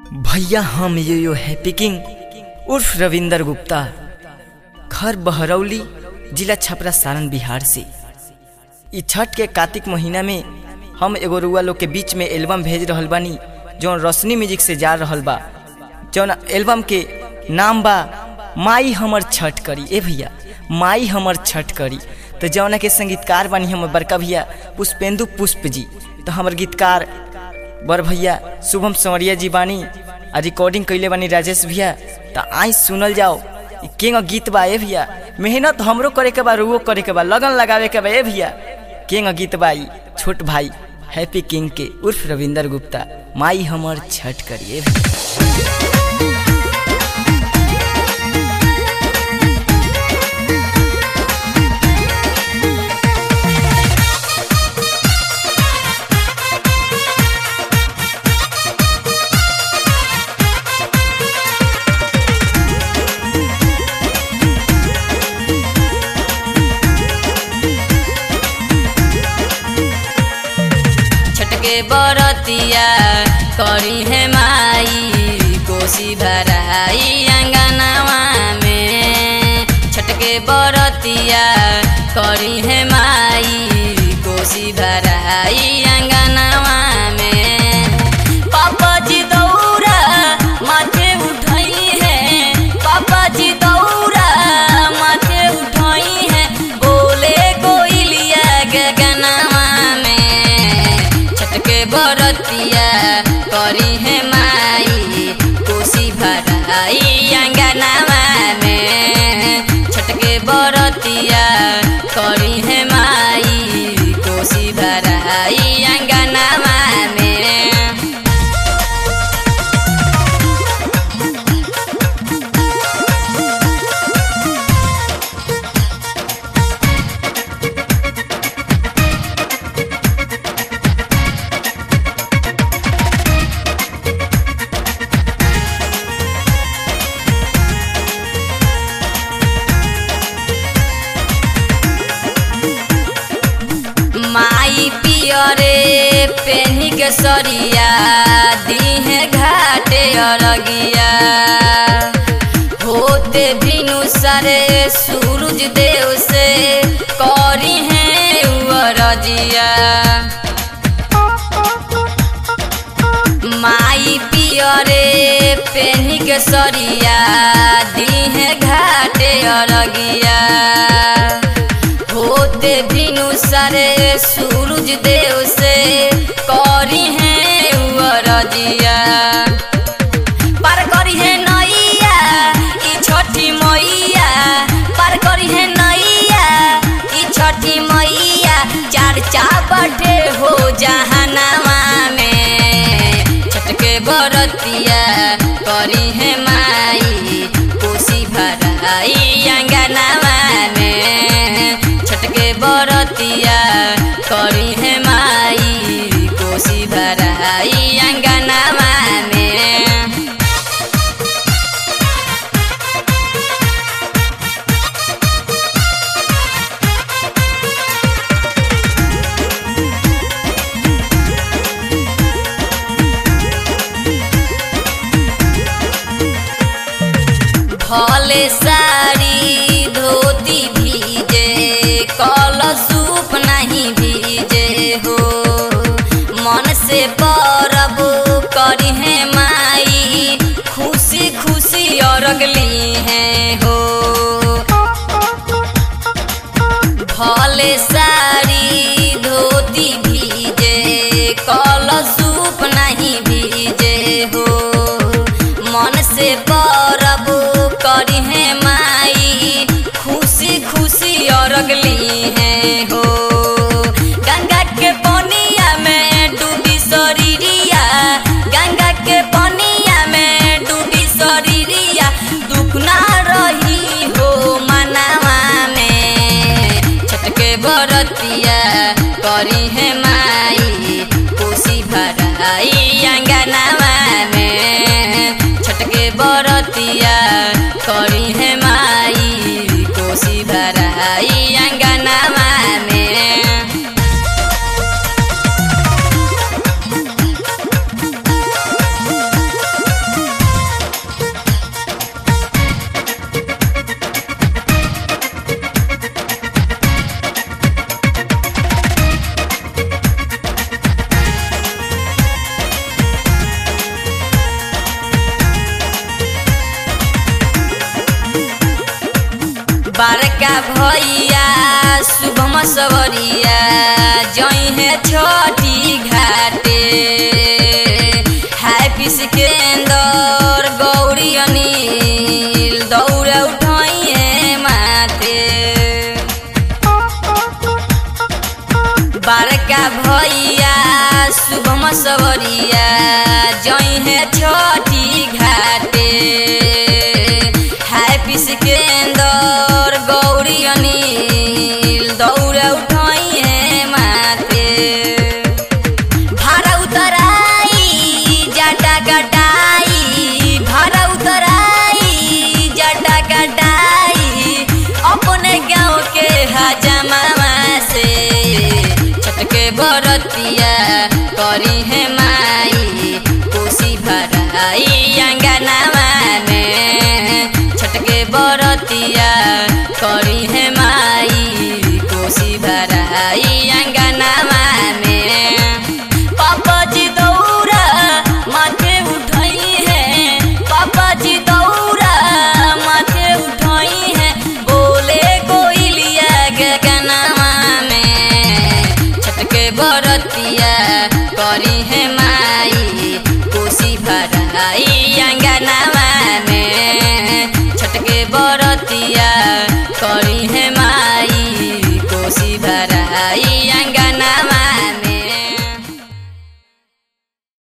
भैया हम यो यो हैप्पी किंग उर्फ रविंदर गुप्ता घर बहरौली जिला छपरा सारण बिहार से ई छठ के कार्तिक महीना में हम एगो रुआ लोग के बीच में एल्बम भेज रहल बानी जौन रोशनी म्यूजिक से जा रहल बा जौन एल्बम के नाम बा माई हमर छठ करी ए भैया माई हमर छठ करी तो जौना के संगीतकार बानी हमर बड़का भैया पुष्पेंदु पुष्प जी तो हमर गीतकार बर भैया शुभम संवरिया जी बानी आ रिकॉर्डिंग कैले बानी राजेश भैया तो आई सुनल जाओ ई केंग गीत बा ए भैया मेहनत हमरो करे के बा रुओ करे के बा लगन लगावे के बा ए भैया केंग गीत बा ई छोट भाई हैप्पी किंग के उर्फ रविंदर गुप्ता माई हमर छठ करिए भैया छटके बरतिया करी है माई कोसी भराई अंगनावा में छटके बरतिया करी है माई कोसी भराई अंगनावा में पापा जी दौरा माथे उठाई है पापा जी दौरा माथे उठाई है बोले कोइलिया गगनवा में छटके बरतिया करी है माई कोसी भराई अंगनवा में छटके बरतिया करी है माई कोसी भराई अंगनवा में माई पियरे पेन्ही के सरिया दीहे घाटे अरगिया होते भिनु सरे सूरज देव से करी है उरजिया माई पियरे पेन्ही के सरिया दीहे घाटे अरगिया होते भिनु सरे सूरज देव से करी है उरजिया पार करी है नैया ई छठी मैया पार करी है नैया ई छठी मैया चार चापटे हो जहनवा में छटके बरतिया करी है माई कोसी भराई अंगनवा में छटके बरतिया करी है माई कोसी भराई अंगनवा में भले साड़ी धोती भीजे कल सूप नहीं भीजे हो मन से परब करी है माई खुशी खुशी अरगली है हो भले साड़ी धोती भीजे कल सूप नहीं भीजे हो मन से परब करी है माई खुशी खुशी अरगली है हो गंगा के पनिया में डूबी शरीरिया गंगा के पनिया में डूबी शरीरिया दुख ना रही हो मनवा में छटके बरतिया करी है माई कोसी भराई अंगनवा में छटके बरतिया करी है माई कोसी भराई अंगनवा में भैया शुभम सवरिया जई है छोटी घाटे हैप्पी सिकंदर गौरी अनिल दौड़ उठाई है माथे बड़का भैया शुभम सवरिया जई